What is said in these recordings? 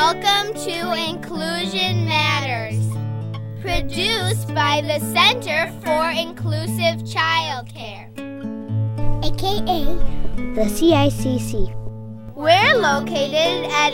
Welcome to Inclusion Matters, produced by the Center for Inclusive Childcare, aka the CICC. We're located at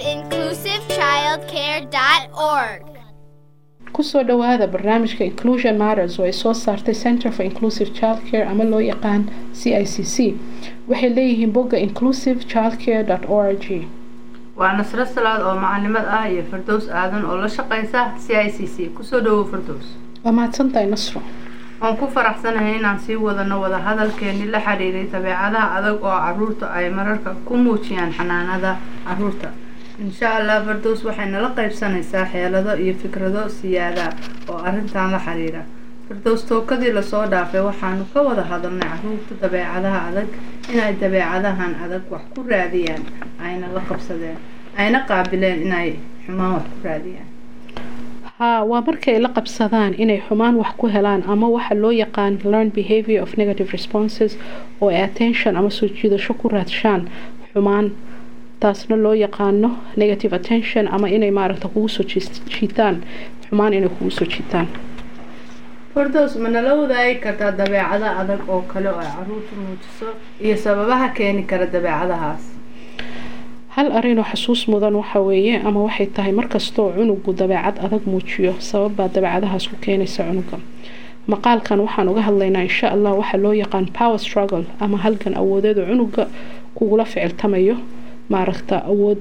inclusivechildcare.org. kusoo dhowaada barnaamijka inclusion matters oo ay soo saartay center for inclusive childcare ama loo yaqaan c i c c waxay leeyihiin bogga inclusive childcare o r g waa nasro salaad oo macalimad ah iyo fardows aadan oo la shaqeysa c i c c kusoo dhawow fardows waa mahadsantahay nasro waan ku faraxsanahay inaan sii wadano wadahadalkeeni la xiriiray dabeecadaha adag oo caruurta ay mararka ku muujiyaan xanaanada caruurta insha allah fardows waxay nala qeybsanaysaa xeelado iyo fikrado siyaada oo arrintan la xiriira fardows tookadii lasoo dhaafay waxaanu ka wada hadalnay caruurta dabeecadaha adag inay dabeecadahan adag wax ku raadiyaan ayna la qabsadeen ayna qaabileen inay xumaan wax ku raadiyaan haa waa markay la qabsadaan inay xumaan wax ku helaan ama waxa loo yaqaan learn behavior of negative responses oo ay attention ama soo jiidasho ku raadshaan xumaan taasna loo yaqaano negative attention ama inay maaragta kugu soo jiitaan xumaan inay kugu soo jiitaan fardows ma nala wadaagi kartaa dabeecado adag oo kale oo ay caruurtu muujiso iyo sababaha keeni kara dabeecadahaas hal arinoo xasuus mudan waxa weeye ama waxay tahay markastoo cunugu dabeecad adag muujiyo sababbaa dabeecadahaas ku keenaysa cunuga maqaalkan waxaan uga hadlaynaa insha allah waxaa loo yaqaan power struggle ama halgan awoodeed oo cunuga kugula ficiltamayo maaragta awood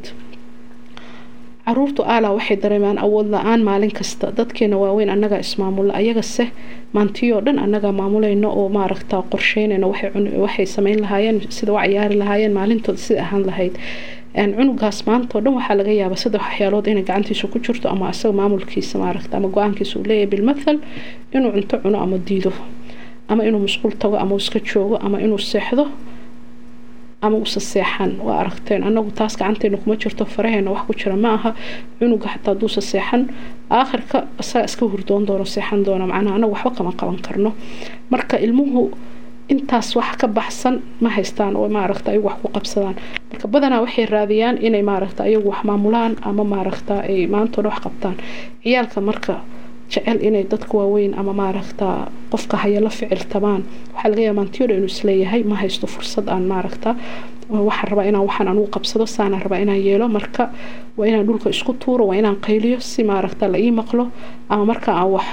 caruurtu aala waxay dareemaan awood la-aan maalin kasta dadkeena waaweyn annagaa ismaamulla ayagase maantiyoo dhan annagaa maamulayno oo maaragta qorsheynayno waxay sameyn lahaayeen sida u cayaari lahaayeen maalintooda sida ahaan lahayd cunugaas maantao dhan waxaa laga yaabaa saddex waxyaalood inay gacantiisa ku jirto ama asaga maamulkiisa maaragta ama go-aankiisa uu leeyahay bilmathal inuu cunto cuno ama diido ama inuu musquul tago ama iska joogo ama inuu seexdo ama usa seexan waa aragteen anagu taas gacanteena kuma jirto faraheena wax ku jira ma aha cunuga xataa haduusa seexan aakhirka isaga iska hurdoon doono seexan doona macnaha anagu waxba kama qaban karno marka ilmuhu intaas wax ka baxsan ma haystaan oo maaragta ayagu wax ku qabsadaan marka badanaa waxay raadiyaan inay maaragta ayagu wax maamulaan ama maaragta ay maantooda wax qabtaan ciyaalka marka jecel inay dadka waaweyn ama maaragta qofka haya la ficiltamaan waxaa laga yaaba maantiyooda inuu isleeyahay ma haysto fursad aan maaragta waxaan rabaa inaan waxaan anugu qabsado saanaan rabaa inaan yeelo marka waa inaan dhulka isku tuuro waa inaan qayliyo si maaragta la ii maqlo ama marka aan wax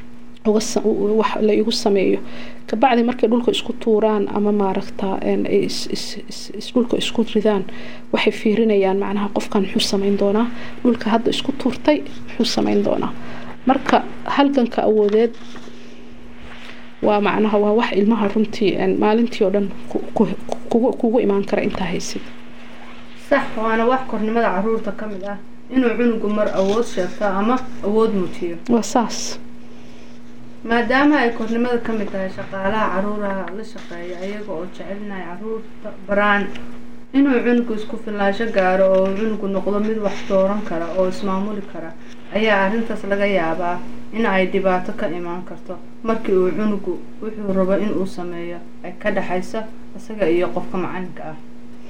wax la igu sameeyo kabacdi markay dhulka isku tuuraan ama maaragta dhulka isku ridaan waxay fiirinayaan macnaha qofkan muxuu sameyn doonaa dhulka hadda isku tuurtay muxuu sameyn doonaa marka halganka awoodeed waa macnaha waa wax ilmaha runtii maalintii oo dhan kugu imaan kara intaa haysid sax waana wax kornimada caruurta ka mid ah inuu cunugu mar awood sheegto ama awood muujiyo waa saas maadaama ay kornimada ka mid tahay shaqaalaha caruuraha la shaqeeya ayaga oo jecelinahay caruurta baraan inuu cunugu isku filaasho gaaro oo cunugu noqdo mid wax dooran kara oo ismaamuli kara ayaa arrintaas laga yaabaa in ay dhibaato ka imaan karto markii uu cunugu wuxuu rabo inuu sameeyo ay ka dhexayso isaga iyo qofka macalinka ah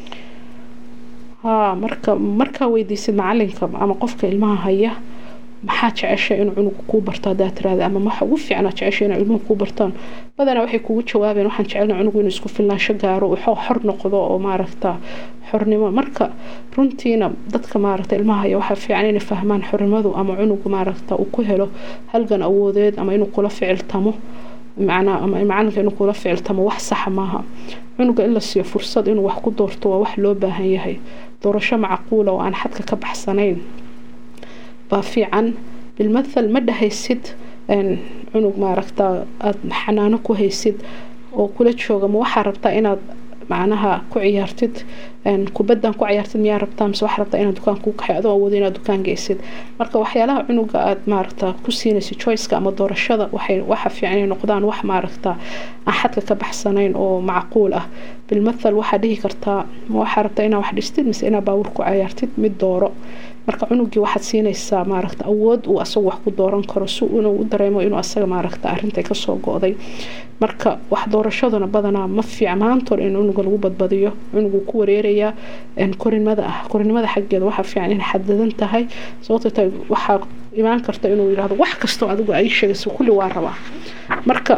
haa marka markaa weydiisid macalinka ama qofka ilmaha haya maxaa jecesha inuu cunugu kuu barto hadaa tiraada ama waxa ugu fiicnaa jecesha inay ilmuhu kuu bartaan badanaa waxay kugu jawaabeen waxaan jecelna cunugu inuu isku filnaansho gaaro uu xor noqdo oo maaragta xornimo marka runtiina dadka maaragta ilmaha haya waxaa fiican inay fahmaan xornimadu ama cunugu maaragta uu ku helo halgan awoodeed ama inuu kula ficiltamo macnaa ama macalinka inuu kula ficiltamo wax saxa maaha cunuga in la siiyo fursad inuu wax ku doorto waa wax loo baahan yahay doorasho macquula oo aan xadka ka baxsanayn baa fiican bilmathal ma dhahaysid cunug maaragta aada xanaano ku haysid oo kula jooga ma waxaa rabtaa inaad macnaha ku ciyaartid kubaddan ku ciyaartid miyaa rabtaa mise waxaa rabtaa inaad dukaan kuu kaxay adoo awoodo inaad dukaan geysid marka waxyaalaha cunuga aada maaragta ku siinaysid choiceka ama doorashada waxay waxa fiican inay noqdaan wax maaragta aan xadka ka baxsanayn oo macquul ah bilmathal waxaa dhihi kartaa ma waxaa rabtaa inaad wax dhistid mise inaad baawur ku ciyaartid mid dooro marka cunugii waxaad siinaysaa maaragta awood uu asagu wax ku dooran karo si inuu u dareemo inuu asaga maaragta arintay kasoo go-day marka wax doorashaduna badanaa ma fiic maantood in cunuga lagu badbadiyo cunugu ku wareeraya sheegayaa korinimada ah korinimada xaggeeda waxaa fiican inay xadadan tahay sababtoo tahay waxaa imaan karta inuu yidhahdo wax kastoo adigu ay sheegayso kulli waa rabaa marka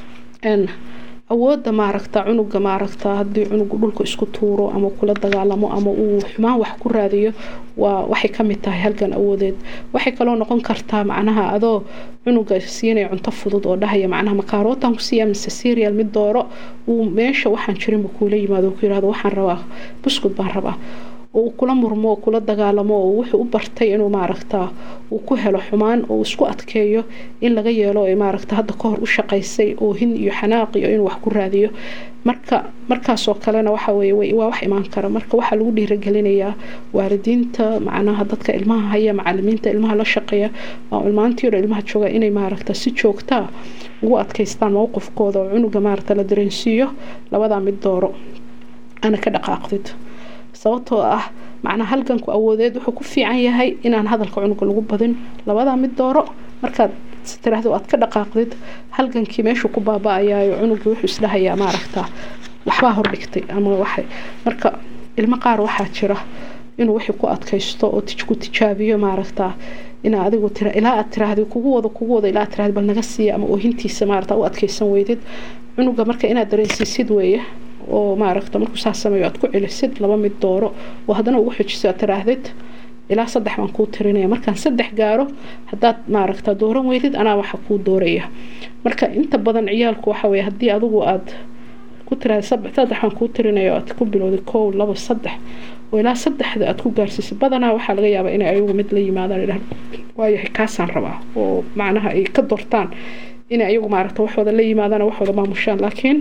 awoodda maaragta cunuga maaragta haddii cunugu dhulka isku tuuro ama kula dagaalamo ama uu xumaan wax ku raadiyo waa waxay kamid tahay halgan awoodeed waxay kaloo noqon kartaa macnaha adoo cunuga siinaya cunto fudud oo dhahaya macnaha makaarotan kusiiya mise serial mid dooro uu meesha waxaan jirinba kuula yimaado ku yirahdo waxaan rabaa buskud baan rabaa oo uu kula murmo oo kula dagaalamo oo wuxuu u bartay inuu maaragta uu ku helo xumaan oo isku adkeeyo in laga yeelo ay maaragta hadda kahor u shaqaysay oo hin iyo xanaaq iyo inuu wax ku raadiyo marka markaasoo kalena waxa weye waa wax imaan kara marka waxaa lagu dhiiragelinayaa waalidiinta macnaha dadka ilmaha haya macalimiinta ilmaha la shaqeeya ilmaantii hore ilmaha jooga inay maaragta si joogtaa ugu adkaystaan mowqifkooda oo cunuga maaragta la dareensiiyo labadaa mid dooro ana ka dhaqaaqdid sababtoo ah macnaa halganku awoodeed wuxuu ku fiican yahay inaan hadalka cunuga lagu badin labadaa mid dooro markaad tiraahdo aad ka dhaqaaqdid halgankii meeshuu ku baaba-ayaayo cunugii wuxuu isdhahayaa maaragta waxbaa hordhigtay ama waxay marka ilmo qaar waxaa jira inuu wixii ku adkaysto oo ku tijaabiyo maaragta inaa adigu tira ilaa aad tiraahdi kugu wado kugu wado ilaa aad tiraahdi bal naga siiya ama oohintiisa maaragta u adkaysan weydid cunuga marka inaad dareensiisid weeye oo maaragta markuu saas sameeyo aad ku celisid laba mid dooro oo haddana ugu xijiso aad tiraahdid ilaa saddex baan kuu tirinaya markaan saddex gaaro haddaad maaragta dooran weydid anaa waxa kuu dooraya marka inta badan ciyaalku waxa weye haddii adigu aad ku tiraahda saddex baan kuu tirinaya aad ku bilowday kow labo saddex oo ilaa saddexda aad ku gaarsiisay badanaa waxaa laga yaabaa inay ayagu mid la yimaadaan idhah waayahay kaasaan rabaa oo macnaha ay ka doortaan inay ayagu maaragta waxooda la yimaadaan waxooda maamushaan laakiin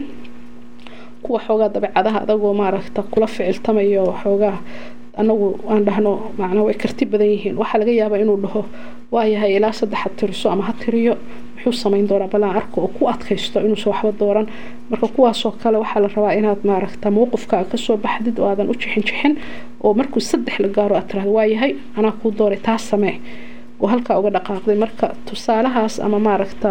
kuwa xoogaa dabeecadaha adagoo maaragta kula ficiltamaya oo xoogaa anagu aan dhahno macnaa way karti badan yihiin waxaa laga yaabaa inuu dhaho waayahay ilaa saddex ha tiriso ama ha tiriyo muxuu samayn doonaa balaan arko oo ku adkaysto inuusan waxba dooran marka kuwaasoo kale waxaa la rabaa inaad maaragta mowqifkaaga kasoo baxdid oo aadan u jixin jixin oo markuu saddex la gaaro aad tirahdo waayahay anaa kuu dooray taas samee oo halkaa uga dhaqaaqday marka tusaalahaas ama maaragta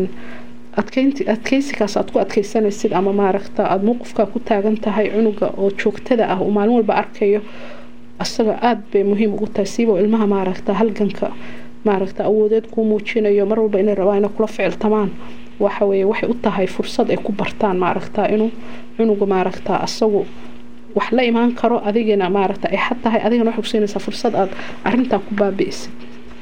adkeysigaas aad ku adkeysanaysid ama maaragta aada mowqifkaa ku taagan tahay cunuga oo joogtada ah uu maalin walba arkayo asaga aada bay muhiim ugu tahay siiba ilmaha maaragta halganka maaragta awoodeed kuu muujinayo mar walba inay rabaan inay kula ficiltamaan waxa weye waxay u tahay fursad ay ku bartaan maaragta inuu cunuga maaragta asagu wax la imaan karo adigana maaragta ay xad tahay adigana waxay kusiinaysaa fursad aada arintaa ku baabi'isid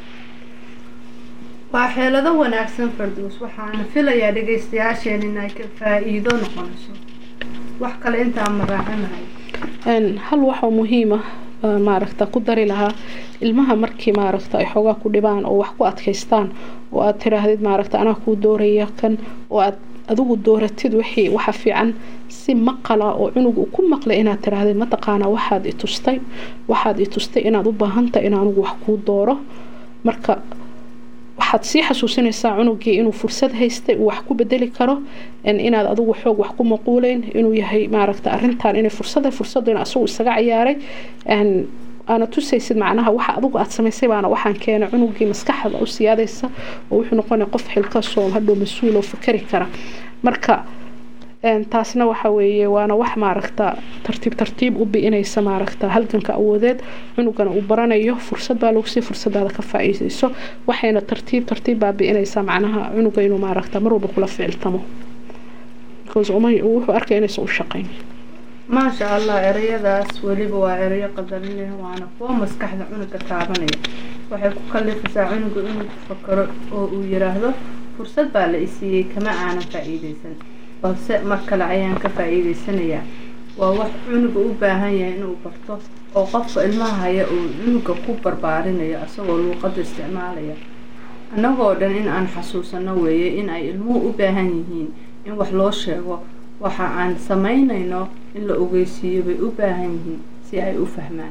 waa xeelado wanaagsan farduus waxaana filayaa dhagaystayaasheen inay ka faa-iido noqonayso wax kale intaan maraacinahay hal waxoo muhiima maaragta ku dari lahaa ilmaha markii maaragta ay xoogaa ku dhibaan oo wax ku adkaystaan oo aad tiraahdid maaragta anaa kuu dooraya kan oo aad adigu dooratid wixii waxa fiican si maqala oo cunug uu ku maqlay inaad tiraahdid mataqaanaa waxaad i tustay waxaad i tustay inaad u baahantahay in anugu wax kuu dooro marka waxaad sii xasuusinaysaa cunugii inuu fursad haystay uu wax ku bedeli karo inaad adigu xoog wax ku maquuleyn inuu yahay maaragta arintan inay fursada fursadina asagu isaga ciyaaray aana tusaysid macnaha waxa adigu aad samaysay baana waxaan keenay cunugii maskaxda u siyaadaysa oo wuxuu noqonaya qof xilkasoo hadhow mas-uul oo fakari kara marka taasna waxa weeye waana wax maaragta tartiib tartiib u bi-inaysa maaragta halganka awoodeed cunugana uu baranayo fursad baa lagu sii fursadaada ka faa-iideyso waxayna tartiib tartiib baa bi-inaysaa macnaha cunuga inuu maaragta mar walba kula ficiltamo wuxuu arkay inaysan u shaqayn maasha allah ereyadaas weliba waa ereyo qadarinaya waana kuwa maskaxda cunuga taabanaya waxay ku kalifisaa cunuga inuu ku fakaro oo uu yiraahdo fursad baa la isiiyey kama aanan faa-iideysan balse mar kale ayaan ka faa-iideysanayaa waa wax cunuga u baahan yahay inuu barto oo qofka ilmaha haya uu cunuga ku barbaarinayo isagoo luuqada isticmaalaya annagoo dhan in aan xasuusano weeye in ay ilmuhu u baahan yihiin in wax loo sheego waxa aan samaynayno in la ogeysiiyo bay u baahan yihiin si ay u fahmaan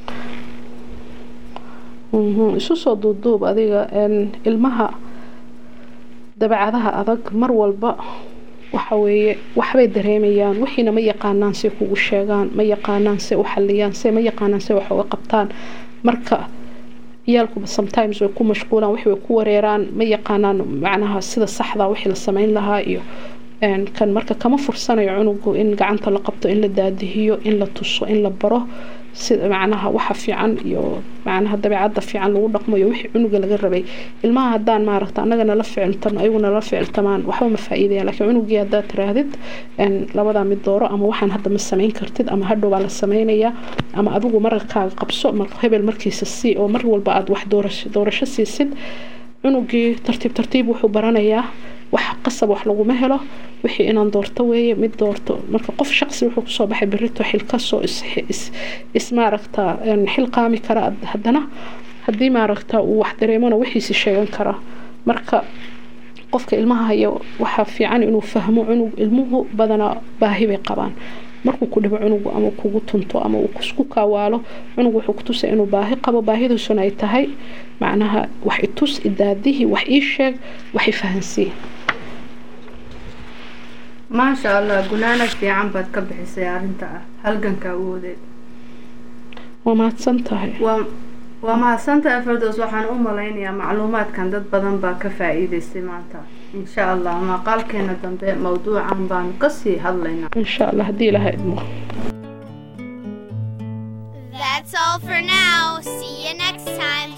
isu soo duuduub adiga ilmaha dabeecadaha adag mar walba waxa weeye waxbay dareemayaan wixiina ma yaqaanaan say kugu sheegaan ma yaqaanaan say u xaliyaan se ma yaqaanaan say wax uga qabtaan marka ciyaalkuba sometimes way ku mashquulaan wix way ku wareeraan ma yaqaanaan macnaha sida saxda wixii la sameyn lahaa iyo kan marka kama fursanayo cunugu in gacanta la qabto in la daadihiyo in la tuso in la baro sida macnaha waxa fiican iyo macnaha dabeecadda fiican lagu dhaqmayo wixii cunuga laga rabay ilmaha haddaan maaragta annaga nala ficiltano ayagu nala ficiltamaan waxba ma faa'iidayaan laakiin cunugii haddaad tiraahdid labadaa mid dooro ama waxaan hadda ma samayn kartid ama hadhow baa la samaynayaa ama adigu mararkaaga qabso hebel markiisa sii oo mar walba aad wax doorasho siisid cunugii tartiib tartiib wuxuu baranayaa wax qasab wax laguma helo wixii inaan doorto weeye mid doorto marka qof shaqsi wuxuu kusoo baxay berito xil kasoo is maaragta xil qaami kara haddana haddii maaragta uu wax dareemona wixiisi sheegan kara marka qofka ilmaha haya waxaa fiican inuu fahmo cunug ilmuhu badanaa baahi bay qabaan markuu ku dhibo cunugu ama kugu tunto ama uu isku kaawaalo cunug wuxuu kutusay inuu baahi qabo baahidiisuna ay tahay macnaha wax itus idaadihii wax ii sheeg wax i fahansii maasha allah gunaanad fiican baad ka bixisay arrinta ah halganka awoodeed waa mahadsan tahay waa waa mahadsantahay fardoos waxaan u malaynayaa macluumaadkan dad badan baa ka faa-iideystay maanta insha allah maqaalkeena dambe mawduucan baanu kasii hadlaynaa insha allah haddii ilaha idmo That's all for now. See you next time.